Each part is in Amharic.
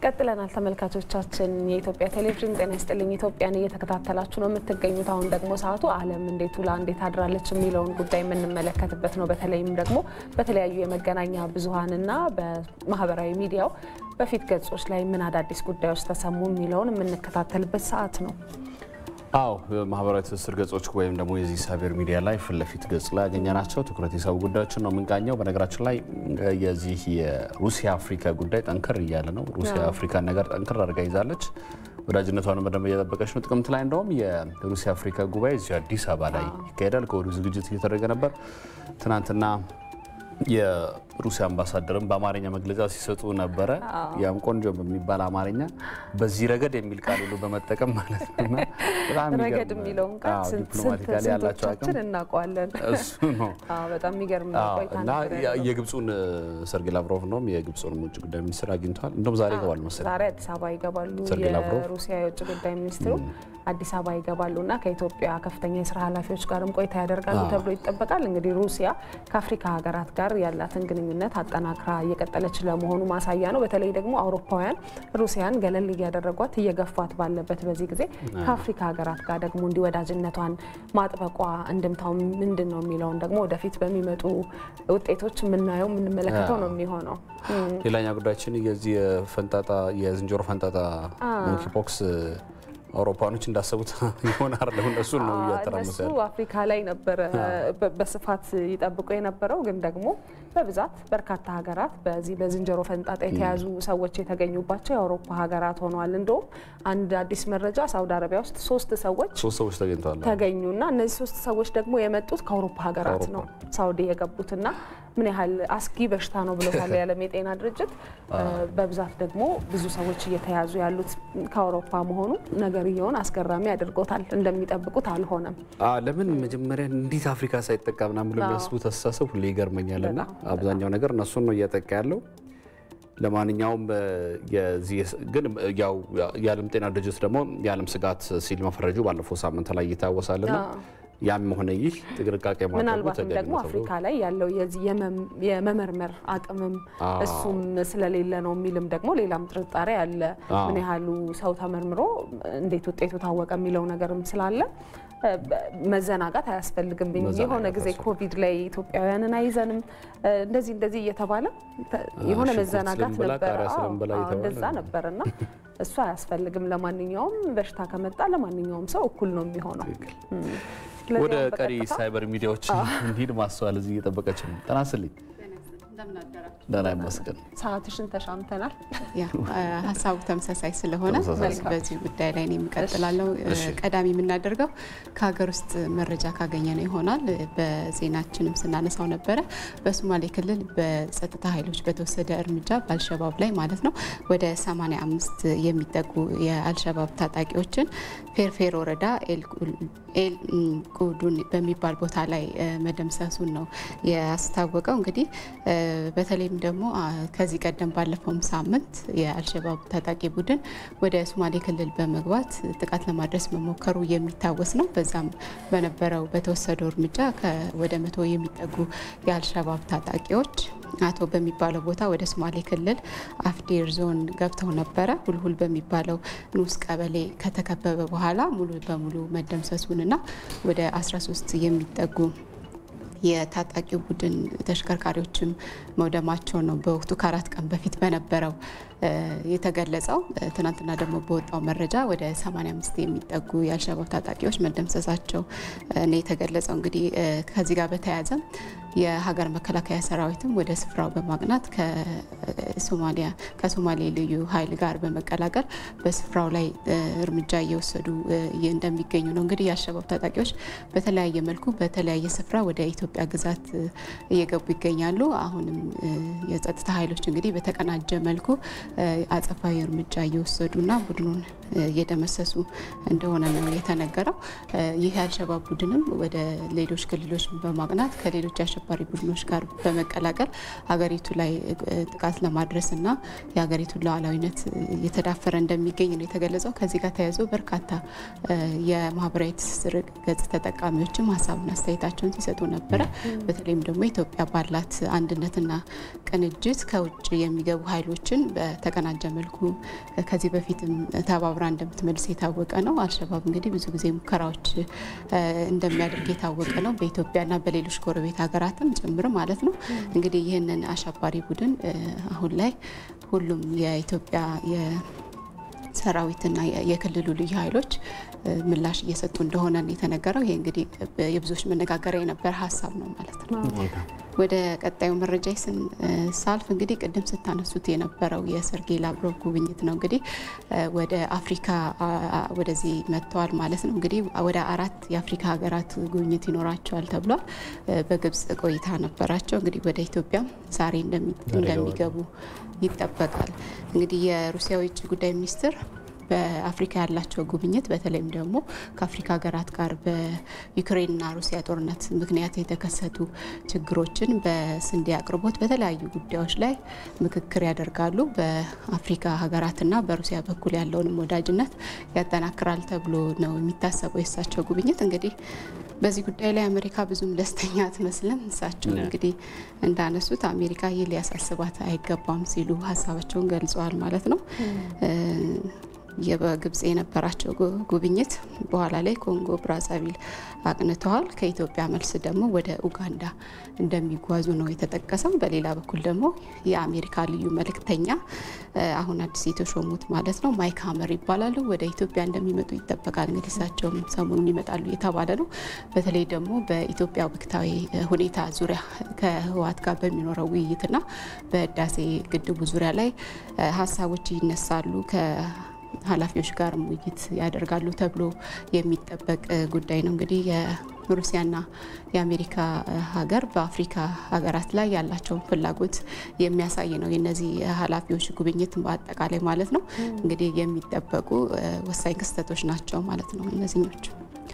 ቀጥለናል ተመልካቾቻችን። የኢትዮጵያ ቴሌቪዥን ጤና ይስጥልኝ ኢትዮጵያን እየተከታተላችሁ ነው የምትገኙት። አሁን ደግሞ ሰዓቱ ዓለም እንዴት ውላ እንዴት አድራለች የሚለውን ጉዳይ የምንመለከትበት ነው። በተለይም ደግሞ በተለያዩ የመገናኛ ብዙኃንና በማህበራዊ ሚዲያው በፊት ገጾች ላይ ምን አዳዲስ ጉዳዮች ተሰሙ የሚለውን የምንከታተልበት ሰዓት ነው። አዎ ማህበራዊ ትስስር ገጾች ወይም ደግሞ የዚህ ሳቤር ሚዲያ ላይ ፊት ለፊት ገጽ ላይ ያገኘናቸው ትኩረት የሳቡ ጉዳዮችን ነው የምንቃኘው። በነገራችን ላይ የዚህ የሩሲያ አፍሪካ ጉዳይ ጠንከር እያለ ነው። ሩሲያ አፍሪካን ነገር ጠንከር አድርጋ ይዛለች። ወዳጅነቷን በደንብ እየጠበቀች ነው። ጥቅምት ላይ እንደውም የሩሲያ አፍሪካ ጉባኤ እዚሁ አዲስ አበባ ላይ ይካሄዳል። ከወዲሁ ዝግጅት እየተደረገ ነበር። ትናንትና የሩሲያ አምባሳደርም በአማርኛ መግለጫ ሲሰጡ ነበረ። ያም ቆንጆ በሚባል አማርኛ በዚህ ረገድ የሚል ቃል ሁሉ በመጠቀም ማለት ነው። በጣም ረገድ የሚለውን ቃል ዲፕሎማቲካሊ ያላቸው አቅም ስንቶቻችን እናውቀዋለን? እሱ ነው አዎ፣ በጣም የሚገርም ቆይታ እና ነበር ያለው። የግብፁን ሰርጌይ ላቭሮቭ ነው የግብፁን ውጭ ጉዳይ ሚኒስትር አግኝተዋል። እንደውም ዛሬ ይገባሉ መሰለኝ። ዛሬ አዲስ አበባ ይገባሉ። ሰርጌይ ላቭሮቭ። የሩሲያ የውጭ ጉዳይ ሚኒስትሩ አዲስ አበባ ይገባሉ እና ከኢትዮጵያ ከፍተኛ የስራ ኃላፊዎች ጋርም ቆይታ ያደርጋሉ ተብሎ ይጠበቃል። እንግዲህ ሩሲያ ከአፍሪካ ሀገራት ጋር ያላትን ግንኙነት አጠናክራ እየቀጠለች ለመሆኑ ማሳያ ነው። በተለይ ደግሞ አውሮፓውያን ሩሲያን ገለል እያደረጓት እየገፏት ባለበት በዚህ ጊዜ ከአፍሪካ ሀገራት ጋር ደግሞ እንዲህ ወዳጅነቷን ማጥበቋ እንድምታው ምንድን ነው የሚለውን ደግሞ ወደፊት በሚመጡ ውጤቶች የምናየው የምንመለከተው ነው የሚሆነው። ሌላኛ ጉዳያችን የዚህ የፈንጣጣ የዝንጀሮ ፈንጣጣ ሞንኪ ፖክስ አውሮፓኖች እንዳሰቡት ይሆን አይደለም። እነሱን ነው እያተራመሰ እነሱ ያለው። አፍሪካ ላይ ነበረ በ- በስፋት ይጠብቁ የነበረው ግን ደግሞ በብዛት በርካታ ሀገራት በዚህ በዝንጀሮ ፈንጣጣ የተያዙ ሰዎች የተገኙባቸው የአውሮፓ ሀገራት ሆነዋል። እንደውም አንድ አዲስ መረጃ ሳውዲ አረቢያ ውስጥ ሶስት ሰዎች ሶስት ሰዎች ተገኝተዋል። ተገኙና እነዚህ ሶስት ሰዎች ደግሞ የመጡት ከአውሮፓ ሀገራት ከአውሮፓ። ነው ሳውዲ የገቡትና ምን ያህል አስጊ በሽታ ነው ብሎታል የዓለም የጤና ድርጅት። በብዛት ደግሞ ብዙ ሰዎች እየተያዙ ያሉት ከአውሮፓ መሆኑ ነገርየውን አስገራሚ አድርጎታል። እንደሚጠብቁት አልሆነም። አዎ፣ ለምን መጀመሪያ እንዴት አፍሪካ ሳይጠቃ ምናምን ብሎ የሚያስቡት አስተሳሰብ ሁሌ ይገርመኛል። እና አብዛኛው ነገር እነሱን ነው እያጠቃ ያለው። ለማንኛውም እ፣ የዚህ የስ- ግን ያው የዓለም ጤና ድርጅት ደግሞ የዓለም ስጋት ሲል መፈረጁ ባለፈው ሳምንት ላይ ይታወሳልና ያም ሆነ ይህ ጥንቃቄ ማድረጉ ምናልባትም ተገቢ ደግሞ ነው ተብሎ አፍሪካ ላይ ያለው የዚህ የመም- የመመርመር አቅምም አዎ። እሱም ስለሌለ ነው የሚልም ደግሞ ሌላም ጥርጣሬ አለ። አዎ። ምን ያህሉ ሰው ተመርምሮ እንዴት ውጤቱ ታወቀ የሚለው ነገርም ስላለ እ፣ በ- መዘናጋት አያስፈልግም። ብኝ መዘናጋት የሆነ ጊዜ አያስፈልግም። ኮቪድ ላይ ኢትዮጵያውያንን አይዘንም እ፣ እንደዚህ እንደዚህ እየተባለ ተ- የሆነ ሽንኩርት መዘናጋት ስለምበላ ነበረ። ቃሪያ አዎ፣ ስለምበላ አዎ፣ እየተባለ እንደዛ ነበርና እሱ አያስፈልግም። ለማንኛውም በሽታ ከመጣ ለማንኛውም ሰው እኩል ነው የሚሆነው። እም። ስለዚህ ወደ አሁን ቀሪ በቀጥታ ሳይበር ሚዲያዎች እንሂድ። ማስተዋል እዚህ እየጠበቀች ነው። ጤና ይስጥልኝ። ደህና ይመስገን። ሰዓትሽን ተሻምተናል። ያ ሀሳቡ ተመሳሳይ ስለሆነ ተመሳሳይ በዚህ- በዚህ ጉዳይ ላይ እኔ የምቀጥላለው እሺ። ቀዳሚ የምናደርገው ከሀገር ውስጥ መረጃ ካገኘ ነው ይሆናል። በዜናችንም ስናነሳው ነበረ። በሶማሌ ክልል በጸጥታ ኃይሎች በተወሰደ እርምጃ በአልሸባብ ላይ ማለት ነው ወደ 85 የሚጠጉ የአልሸባብ ታጣቂዎችን ፌርፌር ወረዳ ኤል ቁዱን በሚባል ቦታ ላይ እ፣ መደምሰሱን ነው ያስታወቀው። እንግዲህ እ፣ በተለይም ደግሞ አ፣ ከዚህ ቀደም ባለፈውም ሳምንት የአልሸባብ ታጣቂ ቡድን ወደ ሶማሌ ክልል በመግባት ጥቃት ለማድረስ መሞከሩ የሚታወስ ነው። በዛም በነበረው በተወሰደው እርምጃ ከ- ወደ መቶ የሚጠጉ የአልሸባብ ታጣቂዎች አቶ በሚባለው ቦታ ወደ ሶማሌ ክልል አፍዴር ዞን ገብተው ነበረ። ሁልሁል በሚባለው ንዑስ ቀበሌ ከተከበበ በኋላ ሙሉ በሙሉ መደምሰሱንና ወደ 13 የሚጠጉ የታጣቂው ቡድን ተሽከርካሪዎችም መውደማቸው ነው በወቅቱ ከአራት ቀን በፊት በነበረው እ፣ የተገለጸው። እ፣ ትናንትና ደግሞ በወጣው መረጃ ወደ 85 የሚጠጉ የአልሸባብ ታጣቂዎች መደምሰሳቸው እ፣ ነው የተገለጸው። እንግዲህ እ፣ ከዚህ ጋር በተያያዘ የሀገር መከላከያ ሰራዊትም ወደ ስፍራው በማቅናት ከሶማሊያ ከሶማሌ ልዩ ኃይል ጋር በመቀላቀል በስፍራው ላይ እ፣ እርምጃ እየወሰዱ እ፣ እንደሚገኙ ነው። እንግዲህ የአልሸባብ ታጣቂዎች በተለያየ መልኩ በተለያየ ስፍራ ወደ ኢትዮጵያ ግዛት እ፣ እየገቡ ይገኛሉ። አሁንም እ፣ የጸጥታ ኃይሎች እንግዲህ በተቀናጀ መልኩ እ፣ አጸፋዊ እርምጃ እየወሰዱና ቡድኑን እ፣ እየደመሰሱ እንደሆነ ነው የተነገረው። እ፣ ይህ የአልሸባብ ቡድንም ወደ ሌሎች ክልሎች በማቅናት ከሌሎች አሸባሪ ቡድኖች ጋር በመቀላቀል ሀገሪቱ ላይ እ፣ ጥቃት ለማድረስና የሀገሪቱን ሉዓላዊነት እየተዳፈረ እንደሚገኝ ነው የተገለጸው። ከዚህ ጋር ተያይዞ በርካታ እ፣ የማህበራዊ ትስስር ገጽ ተጠቃሚዎችም ሀሳብና አስተያየታቸውን ሲሰጡ ነበረ። በተለይም ደግሞ ኢትዮጵያ ባላት አንድነትና ቅንጅት ከውጭ የሚገቡ ኃይሎችን በ- በተቀናጀ መልኩ ከዚህ በፊትም ተባብራ እንደምትመልስ የታወቀ ነው። አልሸባብ እንግዲህ ብዙ ጊዜ ሙከራዎች እንደሚያደርግ የታወቀ ነው። በኢትዮጵያና በሌሎች ጎረቤት ሀገራትም ጭምር ማለት ነው። እንግዲህ ይህንን አሸባሪ ቡድን አሁን ላይ ሁሉም የኢትዮጵያ ሰራዊትና የክልሉ ልዩ ኃይሎች ምላሽ እየሰጡ እንደሆነ የተነገረው። ይሄ እንግዲህ የብዙዎች መነጋገሪያ የነበረ ሀሳብ ነው ማለት ነው። ወደ ቀጣዩ መረጃ ስንሳልፍ እንግዲህ ቅድም ስታነሱት የነበረው የሰርጌይ ላቭሮቭ ጉብኝት ነው። እንግዲህ ወደ አፍሪካ ወደዚህ መጥተዋል ማለት ነው። እንግዲህ ወደ አራት የአፍሪካ ሀገራት ጉብኝት ይኖራቸዋል ተብሏል። በግብጽ ቆይታ ነበራቸው። እንግዲህ ወደ ኢትዮጵያም ዛሬ እንደሚገቡ ይጠበቃል። እንግዲህ የሩሲያ የውጭ ጉዳይ ሚኒስትር በአፍሪካ ያላቸው ጉብኝት በተለይም ደግሞ ከአፍሪካ ሀገራት ጋር በዩክሬንና ሩሲያ ጦርነት ምክንያት የተከሰቱ ችግሮችን በስንዴ አቅርቦት፣ በተለያዩ ጉዳዮች ላይ ምክክር ያደርጋሉ። በአፍሪካ ሀገራትና በሩሲያ በኩል ያለውንም ወዳጅነት ያጠናክራል ተብሎ ነው የሚታሰበው የእሳቸው ጉብኝት። እንግዲህ በዚህ ጉዳይ ላይ አሜሪካ ብዙም ደስተኛ አትመስልም። እሳቸው እንግዲህ እንዳነሱት አሜሪካ ይህ ሊያሳስባት አይገባም ሲሉ ሀሳባቸውን ገልጸዋል ማለት ነው። በግብጽ የነበራቸው ጉብኝት በኋላ ላይ ኮንጎ ብራዛቪል አቅንተዋል። ከኢትዮጵያ መልስ ደግሞ ወደ ኡጋንዳ እንደሚጓዙ ነው የተጠቀሰው። በሌላ በኩል ደግሞ የአሜሪካ ልዩ መልእክተኛ አሁን አዲስ የተሾሙት ማለት ነው ማይክ ሀመር ይባላሉ ወደ ኢትዮጵያ እንደሚመጡ ይጠበቃል። እንግዲህ እሳቸውም ሰሞኑን ይመጣሉ የተባለ ነው። በተለይ ደግሞ በኢትዮጵያ ወቅታዊ ሁኔታ ዙሪያ ከህወሓት ጋር በሚኖረው ውይይትና በህዳሴ ግድቡ ዙሪያ ላይ ሀሳቦች ይነሳሉ ኃላፊዎች ጋር ውይይት ያደርጋሉ ተብሎ የሚጠበቅ ጉዳይ ነው። እንግዲህ የሩሲያና የአሜሪካ ሀገር በአፍሪካ ሀገራት ላይ ያላቸውን ፍላጎት የሚያሳይ ነው የነዚህ ኃላፊዎች ጉብኝት በአጠቃላይ ማለት ነው። እንግዲህ የሚጠበቁ ወሳኝ ክስተቶች ናቸው ማለት ነው እነዚህኞቹ።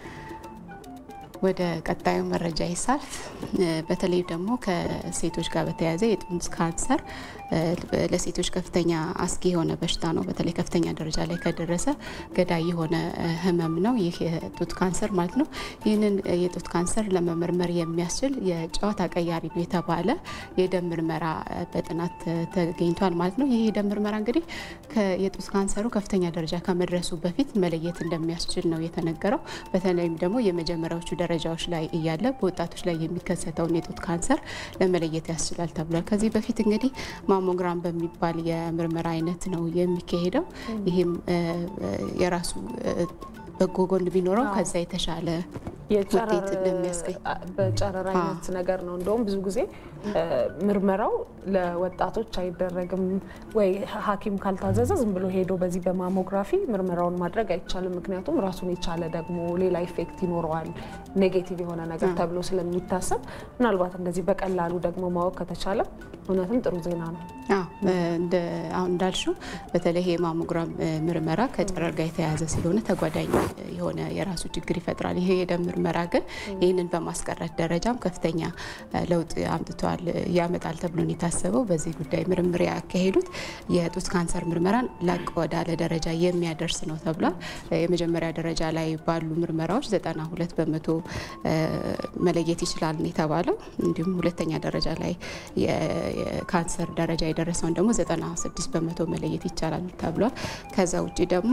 ወደ ቀጣዩ መረጃ ይሳልፍ። በተለይ ደግሞ ከሴቶች ጋር በተያያዘ የጡት ካንሰር ለሴቶች ከፍተኛ አስጊ የሆነ በሽታ ነው። በተለይ ከፍተኛ ደረጃ ላይ ከደረሰ ገዳይ የሆነ ህመም ነው ይህ የጡት ካንሰር ማለት ነው። ይህንን የጡት ካንሰር ለመመርመር የሚያስችል የጨዋታ ቀያሪ ነው የተባለ የደም ምርመራ በጥናት ተገኝቷል ማለት ነው። ይህ የደም ምርመራ እንግዲህ የጡት ካንሰሩ ከፍተኛ ደረጃ ከመድረሱ በፊት መለየት እንደሚያስችል ነው የተነገረው። በተለይም ደግሞ የመጀመሪያዎቹ ደረጃዎች ላይ እያለ በወጣቶች ላይ የሚከሰተውን የጡት ካንሰር ለመለየት ያስችላል ተብሏል። ከዚህ በፊት እንግዲህ ማሞግራም በሚባል የምርመራ አይነት ነው የሚካሄደው። ይህም የራሱ በጎ ጎን ቢኖረው ከዛ የተሻለ ውጤት እንደሚያስገኝ በጨረር አይነት ነገር ነው። እንደውም ብዙ ጊዜ ምርመራው ለወጣቶች አይደረግም ወይ ሐኪም ካልታዘዘ ዝም ብሎ ሄዶ በዚህ በማሞግራፊ ምርመራውን ማድረግ አይቻልም። ምክንያቱም ራሱን የቻለ ደግሞ ሌላ ኢፌክት ይኖረዋል ኔጌቲቭ የሆነ ነገር ተብሎ ስለሚታሰብ ምናልባት እንደዚህ በቀላሉ ደግሞ ማወቅ ከተቻለ እውነትም ጥሩ ዜና ነው። አሁን እንዳልሽው በተለይ የማሞግራም ምርመራ ከጨረር ጋር የተያያዘ ስለሆነ ተጓዳኝ የሆነ የራሱ ችግር ይፈጥራል። ይሄ የደም ምርመራ ግን ይህንን በማስቀረት ደረጃም ከፍተኛ ለውጥ አምጥቷል ያመጣል ተብሎ ነው የታሰበው። በዚህ ጉዳይ ምርምር ያካሄዱት የጡት ካንሰር ምርመራን ላቅ ወዳለ ደረጃ የሚያደርስ ነው ተብሏል። የመጀመሪያ ደረጃ ላይ ባሉ ምርመራዎች 92 በመቶ መለየት ይችላል ነው የተባለው። እንዲሁም ሁለተኛ ደረጃ ላይ የካንሰር ደረጃ የደረሰውን ደግሞ 96 በመቶ መለየት ይቻላል ተብሏል። ከዛ ውጭ ደግሞ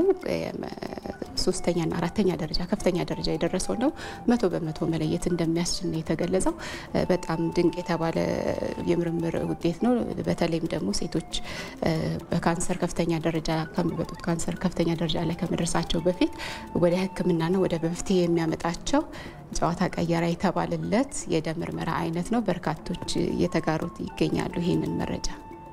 ሶስተኛና አራተኛ ደረጃ ከፍተኛ ደረጃ የደረሰውን ደግሞ መቶ በመቶ መለየት እንደሚያስችል ነው የተገለጸው። በጣም ድንቅ የተባለ የምርምር ውጤት ነው። በተለይም ደግሞ ሴቶች በካንሰር ከፍተኛ ደረጃ ከሚበጡት ካንሰር ከፍተኛ ደረጃ ላይ ከመድረሳቸው በፊት ወደ ሕክምናና ወደ መፍትሄ የሚያመጣቸው ጨዋታ ቀየራ የተባለለት የደም ምርመራ አይነት ነው። በርካቶች እየተጋሩት ይገኛሉ ይህንን መረጃ።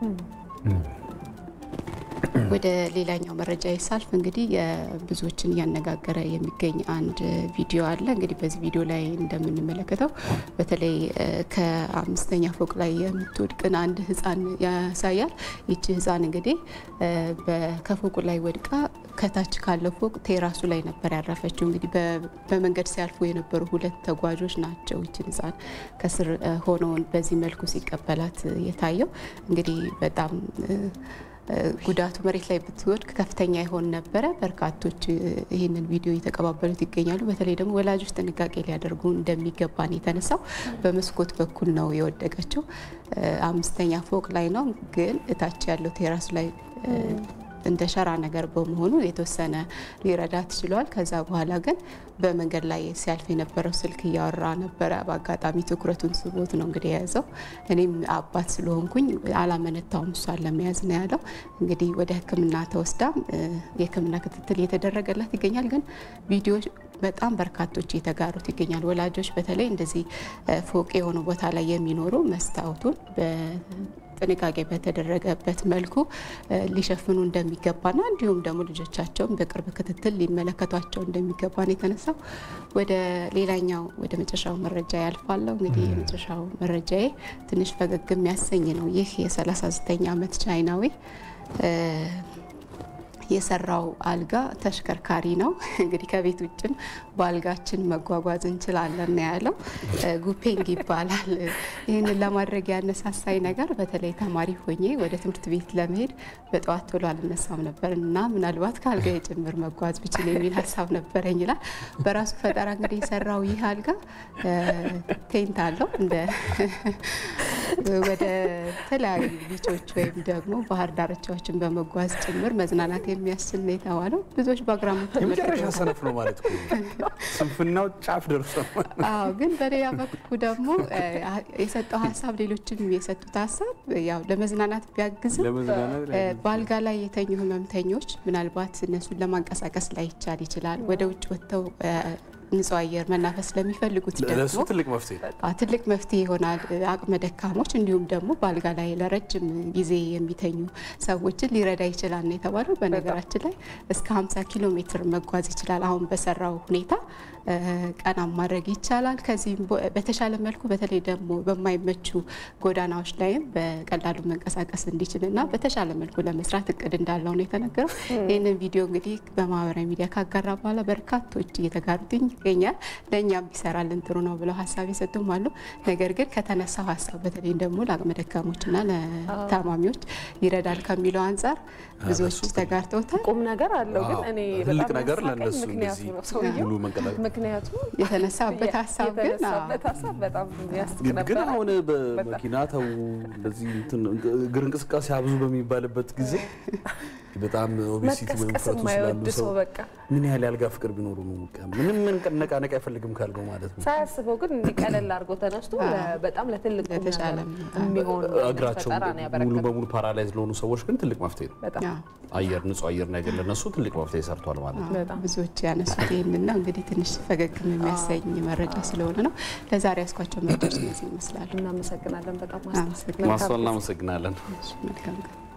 ወደ ሌላኛው መረጃ ይሳልፍ። እንግዲህ የብዙዎችን እያነጋገረ የሚገኝ አንድ ቪዲዮ አለ። እንግዲህ በዚህ ቪዲዮ ላይ እንደምንመለከተው በተለይ ከአምስተኛ ፎቅ ላይ የምትወድቅን አንድ ህፃን ያሳያል። ይቺ ህፃን እንግዲህ ከፎቁ ላይ ወድቃ ከታች ካለው ፎቅ ቴራሱ ላይ ነበር ያረፈችው። እንግዲህ በመንገድ ሲያልፉ የነበሩ ሁለት ተጓዦች ናቸው ይችን ህፃን ከስር ሆነውን በዚህ መልኩ ሲቀበላት የታየው እንግዲህ በጣም ጉዳቱ መሬት ላይ ብትወድቅ ከፍተኛ ይሆን ነበረ። በርካቶች ይህንን ቪዲዮ እየተቀባበሉት ይገኛሉ። በተለይ ደግሞ ወላጆች ጥንቃቄ ሊያደርጉ እንደሚገባ ነው የተነሳው። በመስኮት በኩል ነው የወደቀችው። አምስተኛ ፎቅ ላይ ነው፣ ግን እታች ያለው ቴራስ ላይ እንደ ሸራ ነገር በመሆኑ የተወሰነ ሊረዳት ችሏል። ከዛ በኋላ ግን በመንገድ ላይ ሲያልፍ የነበረው ስልክ እያወራ ነበረ። በአጋጣሚ ትኩረቱን ስቦት ነው እንግዲህ የያዘው። እኔም አባት ስለሆንኩኝ አላመነታውም እሷን ለመያዝ ነው ያለው። እንግዲህ ወደ ሕክምና ተወስዳም የሕክምና ክትትል እየተደረገላት ይገኛል። ግን ቪዲዮ በጣም በርካቶች እየተጋሩት ይገኛል። ወላጆች በተለይ እንደዚህ ፎቅ የሆነ ቦታ ላይ የሚኖሩ መስታወቱን ጥንቃቄ በተደረገበት መልኩ ሊሸፍኑ እንደሚገባና እንዲሁም ደግሞ ልጆቻቸውን በቅርብ ክትትል ሊመለከቷቸው እንደሚገባ ነው የተነሳው። ወደ ሌላኛው ወደ መጨረሻው መረጃ ያልፋለሁ። እንግዲህ የመጨረሻው መረጃዬ ትንሽ ፈገግ የሚያሰኝ ነው። ይህ የ39 ዓመት ቻይናዊ የሰራው አልጋ ተሽከርካሪ ነው። እንግዲህ ከቤት ውጭም በአልጋችን መጓጓዝ እንችላለን ነው ያለው። ጉፔንግ ይባላል። ይህንን ለማድረግ ያነሳሳኝ ነገር በተለይ ተማሪ ሆኜ ወደ ትምህርት ቤት ለመሄድ በጠዋት ቶሎ አልነሳም ነበር እና ምናልባት ከአልጋ የጭምር መጓዝ ብችል የሚል ሀሳብ ነበረኝ ይላል። በራሱ ፈጠራ እንግዲህ የሰራው ይህ አልጋ ቴንት አለው እንደ ወደ ተለያዩ ቢቾች ወይም ደግሞ ባህር ዳርቻዎችን በመጓዝ ጭምር መዝናናት የሚያስችል ነው የተባለው። ብዙዎች በአግራሞት የመጨረሻ ሰነፍ ነው ማለት እኮ ስንፍናው ጫፍ ደርሶ አዎ። ግን በሌላ በኩል ደግሞ የሰጠው ሀሳብ ሌሎችም የሰጡት ሀሳብ ያው ለመዝናናት ቢያግዝም በአልጋ ላይ የተኙ ህመምተኞች ምናልባት እነሱን ለማንቀሳቀስ ላይቻል ይችላል። ወደ ውጭ ወጥተው ንጹህ አየር መናፈስ ለሚፈልጉት ለእሱ ደግሞ ትልቅ መፍትሄ ትልቅ መፍትሄ ይሆናል። አቅመ ደካሞች እንዲሁም ደግሞ በአልጋ ላይ ለረጅም ጊዜ የሚተኙ ሰዎችን ሊረዳ ይችላል ነው የተባለው። በነገራችን ላይ እስከ 50 ኪሎ ሜትር መጓዝ ይችላል። አሁን በሰራው ሁኔታ ቀና ማድረግ ይቻላል። ከዚህም በተሻለ መልኩ በተለይ ደግሞ በማይመቹ ጎዳናዎች ላይም በቀላሉ መንቀሳቀስ እንዲችል እና በተሻለ መልኩ ለመስራት እቅድ እንዳለው ነው የተነገረው። ይህንን ቪዲዮ እንግዲህ በማህበራዊ ሚዲያ ካጋራ በኋላ በርካቶች እየተጋሩት ይገኛል። ለእኛም ቢሰራልን ጥሩ ነው ብለው ሀሳብ የሰጡም አሉ። ነገር ግን ከተነሳው ሀሳብ በተለይ ደግሞ ለአቅመ ደካሞችና ለታማሚዎች ይረዳል ከሚለው አንጻር ብዙዎች ተጋርተውታል። ቁም ነገር አለው። ግን እኔ ትልቅ በጣም ነገር ያሳቀኝ ለእነሱ ምክንያቱ እንደዚህ ነው ሰውየው ሙሉ መንቀላቀል ምክንያቱም የተነሳበት ሀሳብ ግን አዎ፣ የተነሳበት ሀሳብ በጣም ያስቅ ግን ነበረ። አሁን በመኪና ተው እንደዚህ እንትን እግር እንቅስቃሴ አብዙ በሚባልበት ጊዜ በጣም ኦቤሲቲ ወይም መቀስቀስ ውፍረቱ የማይወድ ስላሉ ሰው ሰው በቃ ምን ያህል ያልጋ ፍቅር ቢኖሩ ነው በቃ ምንም ምን ነቃነቅ አይፈልግም ካልገው ማለት ነው። ሳያስበው ግን እንዲህ ቀለል አድርጎ ተነስቶ ለ- በጣም ለትልቅ ቁም ለተሻለ ነገር የሚሆን አይነት እግራቸው ፈጠራ ነው ሙሉ ያበረከተው። በሙሉ ፓራላይዝ ለሆኑ ሰዎች ግን ትልቅ መፍትሄ ነው። በጣም አዎ፣ አየር ንጹህ አየር ነገር ለነሱ ትልቅ መፍትሄ ሰርቷል ማለት ነው። በጣም ብዙዎች ያነሱት ይህንን ነው። እንግዲህ ትንሽ ፈገግም የሚያሰኝ መረጃ ስለሆነ ነው። ለዛሬ ያስኳቸው መረጃዎች እነዚህ ይመስላሉ። እናመሰግናለን በጣም አመሰግናለሁ። ማስተዋል እናመሰግናለን። መልካም ቀን